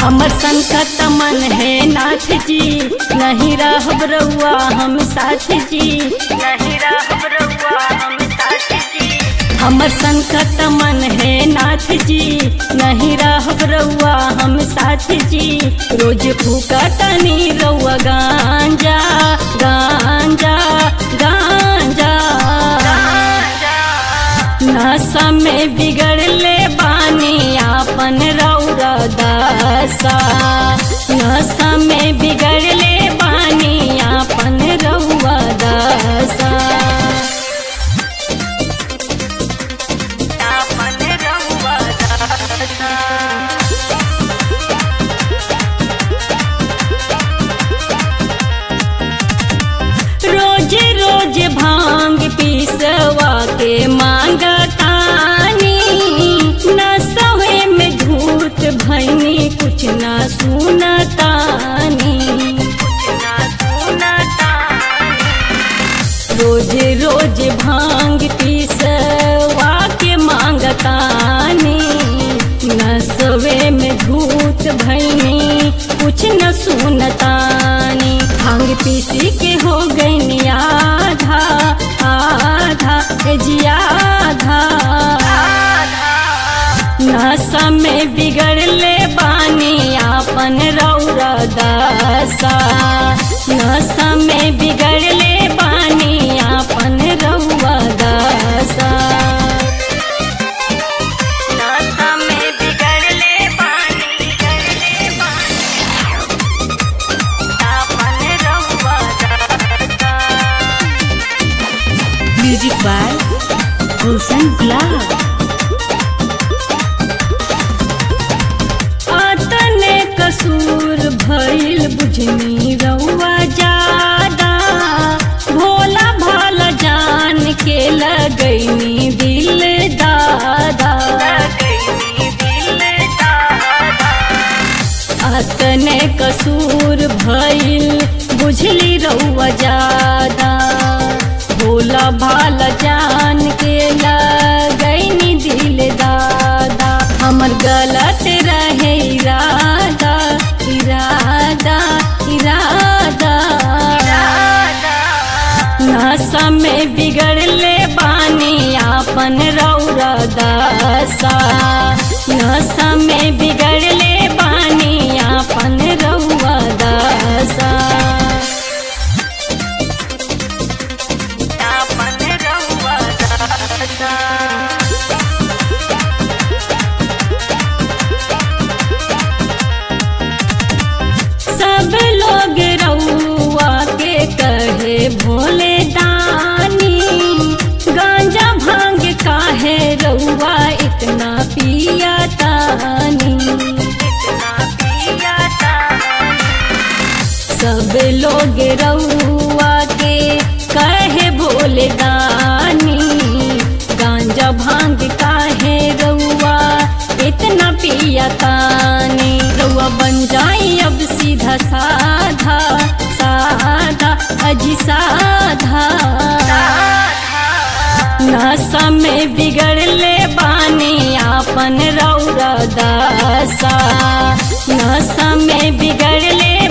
हमर संकट मन है नाथ जी नहीं रहब रउआ हम साथ जी नहीं रहब रउआ हम साथ जी हमर संकट मन है नाथ जी नहीं रहब रउआ हम साथ जी रोज फूकतनी रउआ गांजा गांजा गांजा नशा में बिगड़ले बानी आपन रौरा दासा नशा में बिगड़ले बानी आपन रउआ दासा आपन रउआ दासा रोज रोज भांग पीसवा के मांगतानी न सवे में धूत भैनी कुछ न सुनतानी रोज रोज भांग पीसवा के मांगतानी न सवे में धूत भैनी कुछ न सुनतानी भांग पीसी के हो गई आधा आधा ए जी आधा नशा में बिगड़ले बानी आपन रौरा दासा नशा में बिगड़ले बानी आपन रउआ दासा नशा में बिगड़ले बानी बिगड़ले बानी आपन रउआ दासा म्यूजिक बाय गुलशन गुलाब आतने कसूर भइल बुझनी रउआ जादा भोला भाला जान के लगैनी दिल दादा आतने कसूर भइल बुझली रउआ जादा भोला भाला जान के लगैनी दिल दादा हमर गलत रहे इरादा इरादा इरादा नशा में बिगड़ले बानी आपन रौरा दासा नशा में बिगड़ले बानी आपन रउआ दासा आपन रउआ दासा सब लोग रउआ के कहे भोले दानी गांजा भांग काहे रउआ इतना पिया तानी सब लोग रउआ के कहे भोले दानी गांजा भांग काहे रउआ इतना पिया तानी रउआ बन जाई अब सीधा साधा साधा अजी साधा नशा में बिगड़ले बानी आपन रौरा दासा नशा में बिगड़ले